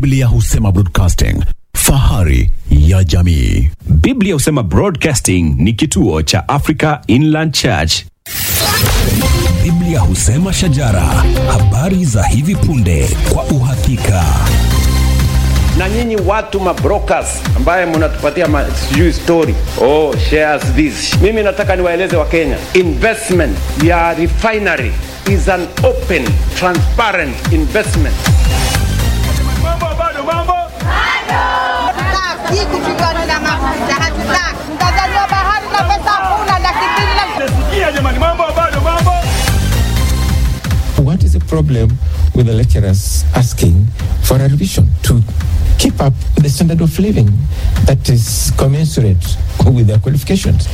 Biblia husema broadcasting, fahari ya jamii. Biblia husema Broadcasting ni kituo cha Africa Inland Church. Biblia husema shajara, habari za hivi punde kwa uhakika. na nyinyi watu mabrokers ambaye mnatupatia ma- sijui story oh, shares this mimi nataka niwaeleze wa kenya investment ya refinery is an open transparent investment Hatutaki kupigana na mafuta, hatutaki. Mtanzania bahari na pesa hakuna, laki mbili na What is the problem with the lecturers asking for a revision to keep up the standard of living that is commensurate with their qualifications?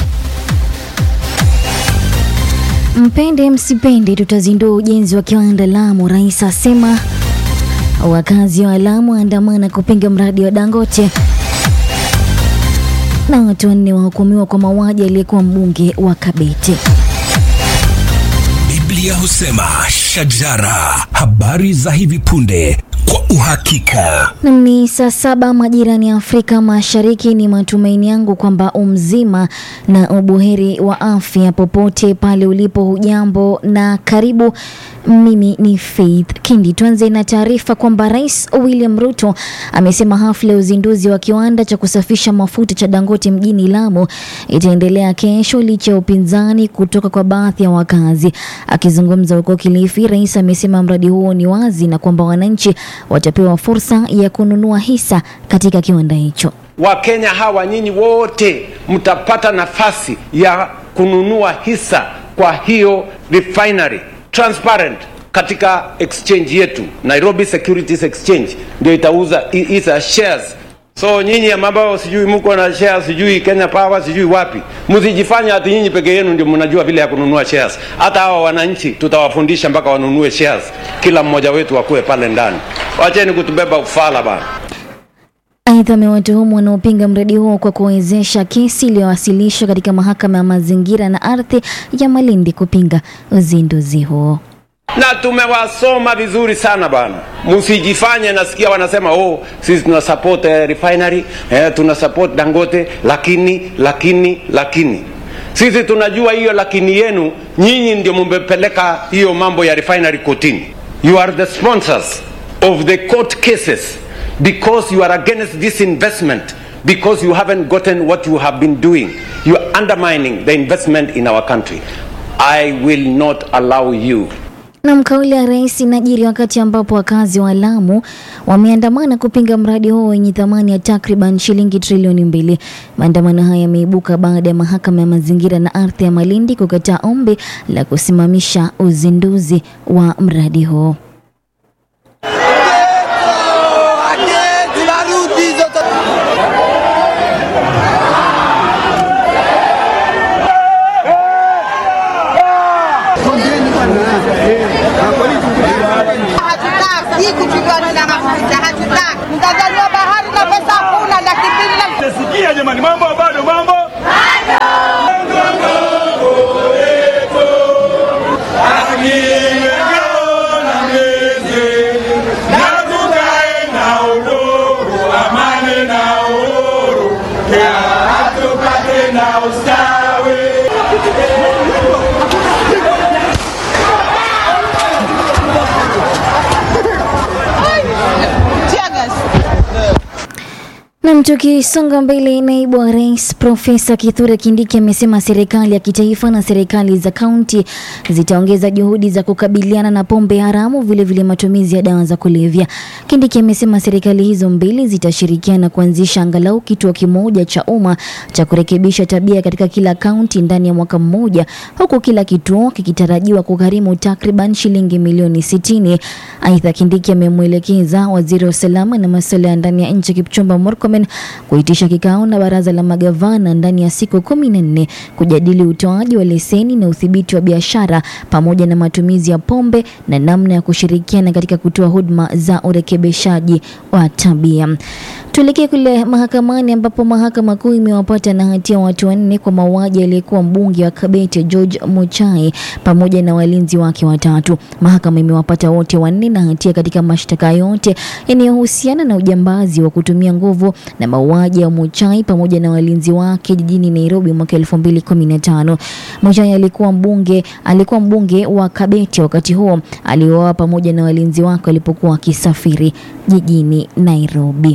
Mpende msipende, tutazindua ujenzi wa kiwanda Lamu. Rais asema wakazi wa Lamu waandamana kupinga mradi wa Dangote, na watu wanne wahukumiwa kwa mauaji aliyekuwa mbunge wa Kabete. Biblia husema shajara, habari za hivi punde kwa uhakika. Nam ni saa saba majirani ya Afrika Mashariki. Ni matumaini yangu kwamba umzima na ubuheri wa afya popote pale ulipo. Hujambo na karibu. Mimi ni Faith Kindi. Tuanze na taarifa kwamba Rais William Ruto amesema hafla ya uzinduzi wa kiwanda cha kusafisha mafuta cha Dangote mjini Lamu itaendelea kesho licha ya upinzani kutoka kwa baadhi ya wakazi. Akizungumza huko Kilifi, rais amesema mradi huo ni wazi na kwamba wananchi watapewa fursa ya kununua hisa katika kiwanda hicho. wakenya hawa nyinyi wote mtapata nafasi ya kununua hisa kwa hiyo refinery transparent katika exchange yetu nairobi securities exchange ndio itauza hi- hisa shares so nyinyi ambao sijui mko na shares sijui kenya power sijui wapi msijifanya hati nyinyi peke yenu ndio mnajua vile ya kununua shares hata hawa wananchi tutawafundisha mpaka wanunue shares kila mmoja wetu akuwe pale ndani wacheni kutubeba ufala bana Aidha, amewatuhumu wanaopinga mradi huo kwa kuwezesha kesi iliyowasilishwa katika mahakama ya mazingira na ardhi ya Malindi kupinga uzinduzi huo. na tumewasoma vizuri sana bana msijifanye nasikia wanasema oh sisi tuna support eh, refinery eh, tuna support dangote lakini lakini lakini sisi tunajua hiyo lakini yenu nyinyi ndio mumepeleka hiyo mambo ya refinery kotini you are the sponsors of the court cases because you are against this investment because you haven't gotten what you have been doing you are undermining the investment in our country i will not allow you Na kauli ya rais inajiri wakati ambapo wakazi wa Lamu wameandamana kupinga mradi huo wenye thamani ya takriban shilingi trilioni mbili. Maandamano haya yameibuka baada ya mahakama ya mazingira na ardhi ya Malindi kukataa ombi la kusimamisha uzinduzi wa mradi huo. hatutaki kupigana na mafuta, hatutaki. Mtanzania bahari na pesa hakuna, laki mbili na Tear gas. Nam, tukisonga mbele, naibu wa rais Profesa Kithure Kindiki amesema serikali ya kitaifa na serikali za kaunti zitaongeza juhudi za kukabiliana na pombe haramu, vilevile vile matumizi ya dawa za kulevya. Kindiki amesema serikali hizo mbili zitashirikiana kuanzisha angalau kituo kimoja cha umma cha kurekebisha tabia katika kila kaunti ndani ya mwaka mmoja, huku kila kituo kikitarajiwa kugharimu takriban shilingi milioni sitini. Aidha, Kindiki amemwelekeza waziri wa usalama na masuala ya ndani ya nchi Kipchumba Murkomen Murkomen kuitisha kikao na baraza la magavana ndani ya siku kumi na nne kujadili utoaji wa leseni na udhibiti wa biashara pamoja na matumizi ya pombe na namna ya kushirikiana katika kutoa huduma za urekebishaji wa tabia. Tuelekee kule mahakamani ambapo mahakama kuu imewapata na hatia watu wanne kwa mauaji aliyekuwa mbunge wa Kabete George Muchai pamoja na walinzi wake watatu. Mahakama imewapata wote wanne na hatia katika mashtaka yote yanayohusiana na ujambazi wa kutumia nguvu na mauaji ya Muchai pamoja na walinzi wake jijini Nairobi mwaka 2015. Muchai alikuwa mbunge alikuwa mbunge wa Kabete wakati huo aliuawa pamoja na walinzi wake walipokuwa wakisafiri jijini Nairobi.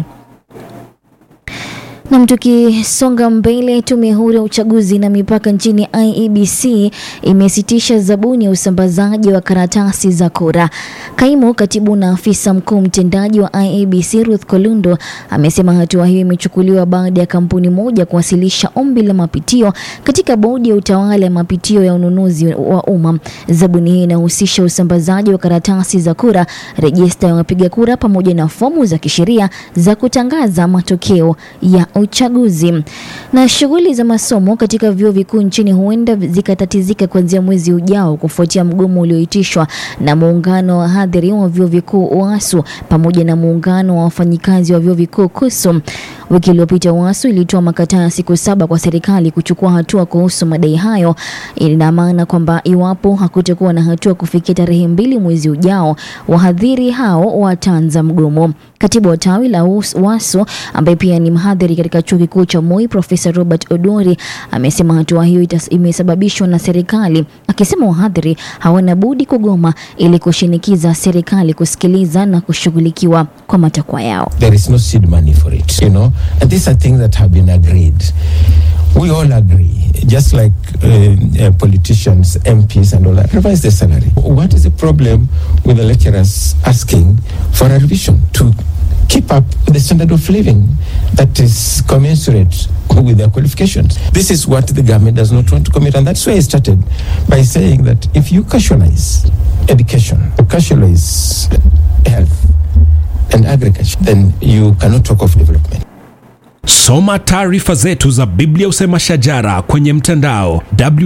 Nam, tukisonga mbele, tume huru ya uchaguzi na mipaka nchini IEBC imesitisha zabuni ya usambazaji wa karatasi za kura. Kaimu katibu na afisa mkuu mtendaji wa IEBC Ruth Kolundo amesema hatua hiyo imechukuliwa baada ya kampuni moja kuwasilisha ombi la mapitio katika bodi ya utawala ya mapitio ya ununuzi wa umma. Zabuni hii inahusisha usambazaji wa karatasi za kura, rejista ya wapiga kura pamoja na fomu za kisheria za kutangaza matokeo ya uchaguzi. Na shughuli za masomo katika vyuo vikuu nchini huenda zikatatizika kuanzia mwezi ujao kufuatia mgomo ulioitishwa na muungano wa wahadhiri wa vyuo vikuu UASU pamoja na muungano wa wafanyikazi wa vyuo vikuu KUSU. Wiki iliyopita UASU ilitoa makataa ya siku saba kwa serikali kuchukua hatua kuhusu madai hayo. Ina maana kwamba iwapo hakutakuwa na hatua kufikia tarehe mbili mwezi ujao, wahadhiri hao wataanza mgomo. Katibu wa tawi la UASU ambaye pia ni mhadhiri katika chuo kikuu cha Moi, Profesa Robert Odori amesema hatua hiyo imesababishwa na serikali, akisema wahadhiri hawana budi kugoma ili kushinikiza serikali kusikiliza na kushughulikiwa kwa matakwa yao. There is no seed money for it, you know, and these are things that have been agreed. We all agree, just like uh, uh, politicians, MPs, and all that, revise the salary. What is the problem with the lecturers asking for a revision to keep up the standard of living that is commensurate with their qualifications. This is what the government does not want to commit, and that's why I started by saying that if you casualize education, casualize health and agriculture, then you cannot talk of development. Soma taarifa zetu za Biblia Usema Shajara kwenye mtandao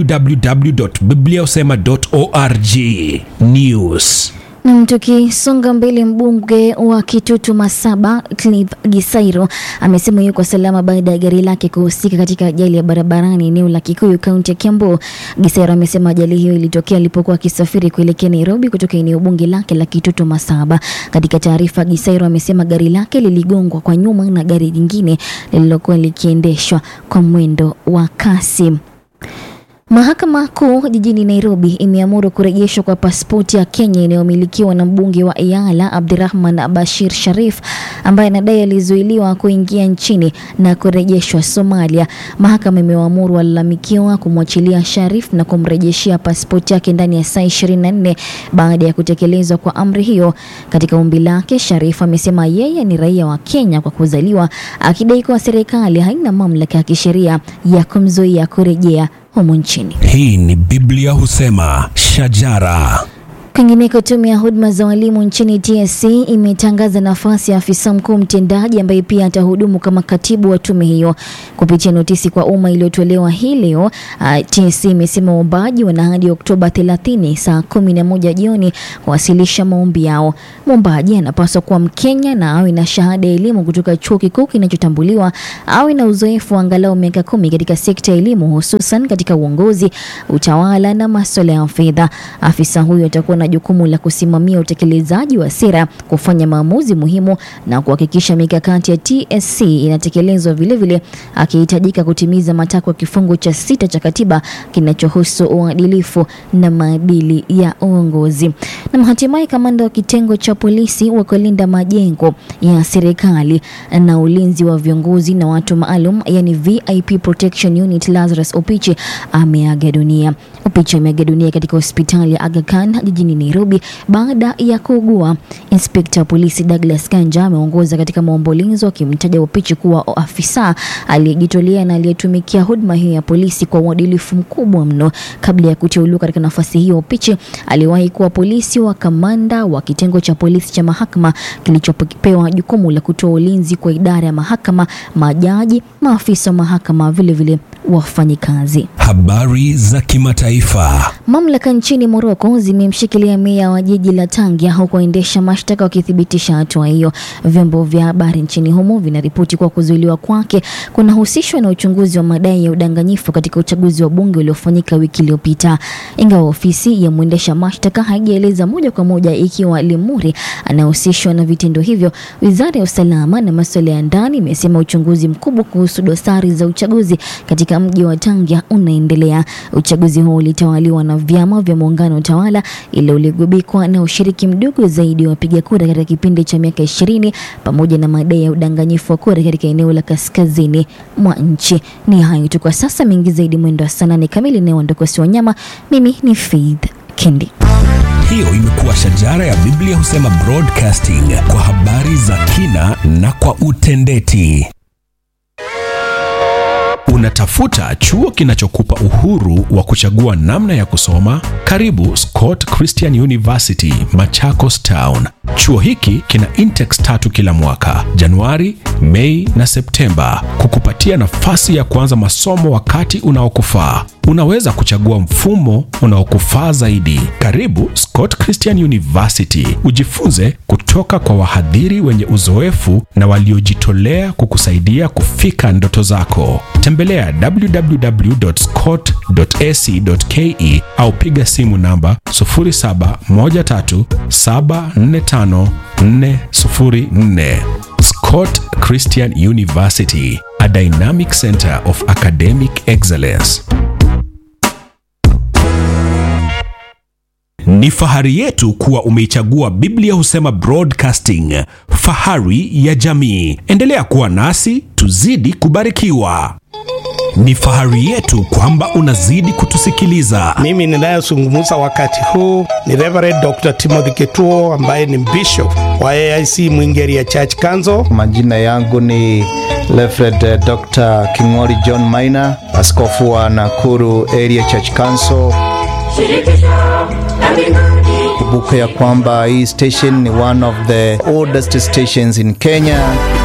www.bibliausema.org. News. Nam, tukisonga mbele, mbunge wa Kitutu Masaba Clive Gisairo amesema yuko salama baada ya gari lake kuhusika katika ajali ya barabarani eneo la Kikuyu, kaunti ya Kiambu. Gisairo amesema ajali hiyo ilitokea alipokuwa akisafiri kuelekea Nairobi kutoka eneo bunge lake la Kitutu Masaba. Katika taarifa, Gisairo amesema gari lake liligongwa kwa nyuma na gari jingine lililokuwa likiendeshwa kwa mwendo wa kasi. Mahakama Kuu jijini Nairobi imeamuru kurejeshwa kwa pasipoti ya Kenya inayomilikiwa na mbunge wa Iala Abdirahman Bashir Sharif ambaye anadai alizuiliwa kuingia nchini na kurejeshwa Somalia. Mahakama imewaamuru walalamikiwa kumwachilia Sharif na kumrejeshea pasipoti yake ndani ya saa 24 baada ya kutekelezwa kwa amri hiyo. Katika ombi lake, Sharif amesema yeye ni raia wa Kenya kwa kuzaliwa, akidai kuwa serikali haina mamlaka ya kisheria ya kumzuia kurejea humu nchini. Hii ni Biblia Husema Shajara. Kwingineko, tume ya huduma za walimu nchini TSC imetangaza nafasi ya afisa mkuu mtendaji ambaye pia atahudumu kama katibu wa tume hiyo. Kupitia notisi kwa umma iliyotolewa hii leo, uh, TSC imesema waombaji wana hadi Oktoba 30 saa 11 jioni kuwasilisha maombi yao. Mwombaji anapaswa kuwa Mkenya na awe na shahada ya elimu kutoka chuo kikuu kinachotambuliwa, awe na uzoefu wa angalau miaka kumi katika sekta ya elimu, hususan katika uongozi, utawala na masuala ya fedha. Afisa huyo atakuwa na jukumu la kusimamia utekelezaji wa sera, kufanya maamuzi muhimu na kuhakikisha mikakati ya TSC inatekelezwa, vilevile akihitajika kutimiza matakwa ya kifungu cha sita cha katiba kinachohusu uadilifu na maadili ya uongozi. Na hatimaye kamanda wa kitengo cha polisi wa kulinda majengo ya serikali na ulinzi wa viongozi na watu maalum, yani VIP Protection Unit, Lazarus Opichi ameaga dunia. Opichi ameaga dunia katika hospitali ya Aga Khan jijini jijini Nairobi baada ya kuugua. Inspekta wa polisi Douglas Kanja ameongoza katika maombolezo akimtaja Opichi kuwa afisa aliyejitolea na aliyetumikia huduma hiyo ya polisi kwa uadilifu mkubwa mno. Kabla ya kuteuliwa katika nafasi hiyo, Opichi aliwahi kuwa polisi wa kamanda wa kitengo cha polisi cha mahakama kilichopewa jukumu la kutoa ulinzi kwa idara ya mahakama, majaji, maafisa wa mahakama, vilevile wafanyikazi. Habari za kimataifa. Mamlaka nchini Moroko zimemshikilia meya wa jiji la Tangia huku waendesha mashtaka wakithibitisha hatua hiyo. Vyombo vya habari nchini humo vinaripoti kuwa kuzuiliwa kwake kunahusishwa na uchunguzi wa madai ya udanganyifu katika uchaguzi wa bunge uliofanyika wiki iliyopita. Ingawa ofisi ya mwendesha mashtaka haijaeleza moja kwa moja ikiwa Limuri anahusishwa na vitendo hivyo, wizara ya usalama na masuala ya ndani imesema uchunguzi mkubwa kuhusu dosari za uchaguzi katika mji wa Tangia unaendelea. Uchaguzi huo ulitawaliwa na vyama vya muungano tawala, ila uligubikwa na ushiriki mdogo zaidi wa wapiga kura katika kipindi cha miaka ishirini pamoja na madai ya udanganyifu wa kura katika eneo la kaskazini mwa nchi. Ni hayo tu kwa sasa, mengi zaidi mwendo wa saa nane kamili inayoondokosi wanyama. Mimi ni Faith Kendi. Hiyo imekuwa shajara ya Biblia husema broadcasting kwa habari za kina na kwa utendeti. Unatafuta chuo kinachokupa uhuru wa kuchagua namna ya kusoma? Karibu Scott Christian University, Machakos Town. Chuo hiki kina intex tatu kila mwaka, Januari, Mei na Septemba, kukupatia nafasi ya kuanza masomo wakati unaokufaa. Unaweza kuchagua mfumo unaokufaa zaidi. Karibu Scott Christian University, ujifunze kutoka kwa wahadhiri wenye uzoefu na waliojitolea kukusaidia kufika ndoto zako. Tembelea www.scott.ac.ke au piga simu namba 0713745404. Scott Christian University, a dynamic center of academic excellence. Ni fahari yetu kuwa umeichagua Biblia Husema Broadcasting, fahari ya jamii. Endelea kuwa nasi, tuzidi kubarikiwa. Ni fahari yetu kwamba unazidi kutusikiliza. Mimi ninayezungumza wakati huu ni Reverend Dr. Timothy Ketuo ambaye ni bishop wa AIC Mwingeria Church Council. Majina yangu ni Reverend Dr. King'ori John Maina, askofu wa Nakuru Area Church Council. Kumbuka ya kwamba hii station ni one of the oldest stations in Kenya.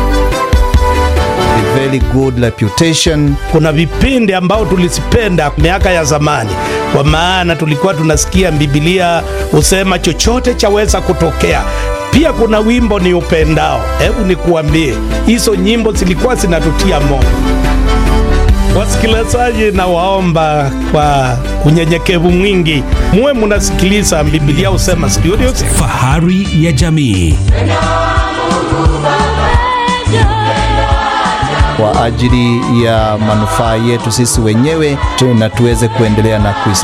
A very good reputation. Kuna vipindi ambao tulizipenda miaka ya zamani, kwa maana tulikuwa tunasikia Biblia husema chochote chaweza kutokea. Pia kuna wimbo ni upendao. Hebu nikuambie, hizo nyimbo zilikuwa zinatutia moyo. Wasikilizaji, na waomba kwa unyenyekevu mwingi muwe munasikiliza Biblia husema studios. Fahari ya jamii. kwa ajili ya manufaa yetu sisi wenyewe tu, na tuweze kuendelea na kuisa